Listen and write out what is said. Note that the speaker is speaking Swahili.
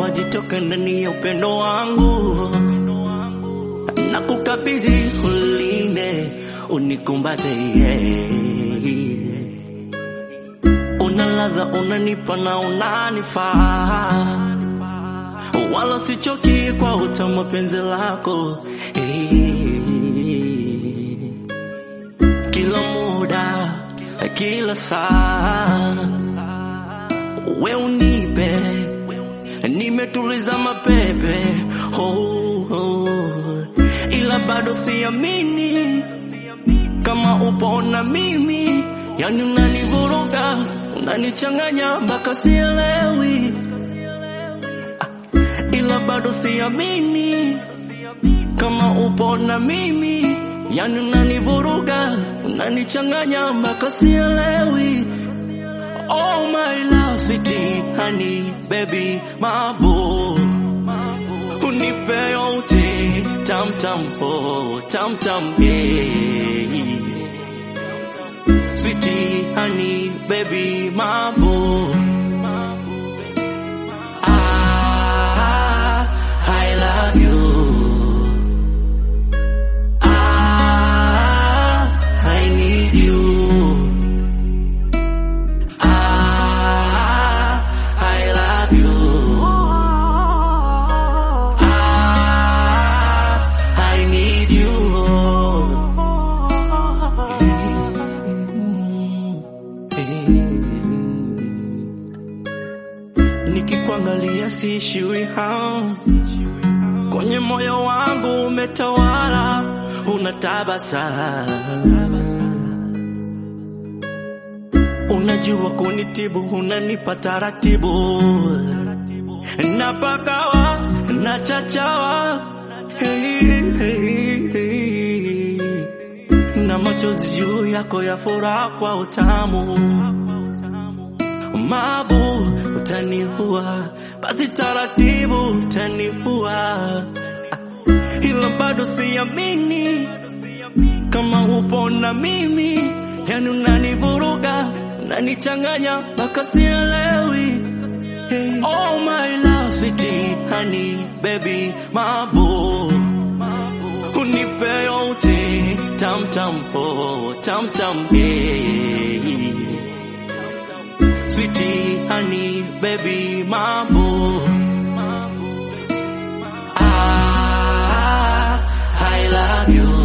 wajitoka ndani ya upendo wangu na kukabidhi ulinde unikumbate yeah. Unalaza, unanipa na unanifaa, wala sichoki kwa utamu wa penzi lako eh. Kila muda, kila saa, we unipe, nimetuliza mapepe oh, oh. Ila bado siamini kama upo na mimi, yani unanivuruga, unanichanganya mpaka sielewi, Ah, ila bado siamini kama upo na mimi, yani unanivuruga, unanichanganya mpaka sielewi. Oh my love, sweetie, honey, baby, mabo unipe yote tam tam oh tam tam yeah. Sweetie, honey, baby, mabo ah, I love you ah, I need you ah, I love you Ah, I need you. Nikikuangalia siishiwi hamu, kwenye moyo wangu umetawala, unatabasamu Unajua kunitibu, unanipa taratibu, napagawa na chachawa hey, hey, hey. na machozi juu yako ya furaha kwa utamu mabu utaniua, basi taratibu utaniua, ila bado siamini kama upo na mimi, yani unanivuruga, unanichanganya mpaka sielewi. Hey. Oh my love, sweetie, honey, baby, mabo unipe yote tam tam oh tam tam hey. Sweetie, honey, baby, mabo ah, I love you